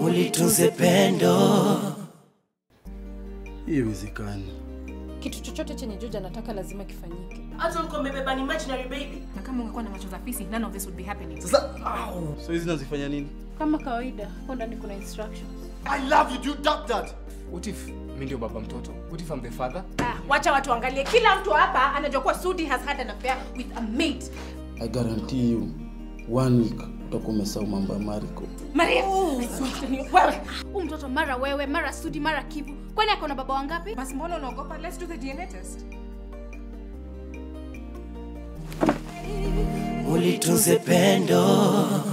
ulitunze pendo. Hiyo iwezekani. Kitu chochote chenye George anataka lazima kifanyike. hata ulikuwa umebeba an imaginary baby na kama ungekuwa na macho za fisi none of this would be happening Sasa au. So hizi nazifanya nini? Kama kawaida, hapo ndani kuna instructions. I love you, do doubt that. What if mi ndio baba mtoto? What if I'm the father? ah, wacha watu waangalie kila mtu hapa anajua kuwa sudi has had an affair with a maid I guarantee you one week utakuwa umesahau mambo ya Mariko. maria wewe huu mtoto mara wewe mara sudi mara kivu kwani akona baba wangapi basi mbona unaogopa let's do the dna test ulitunze pendo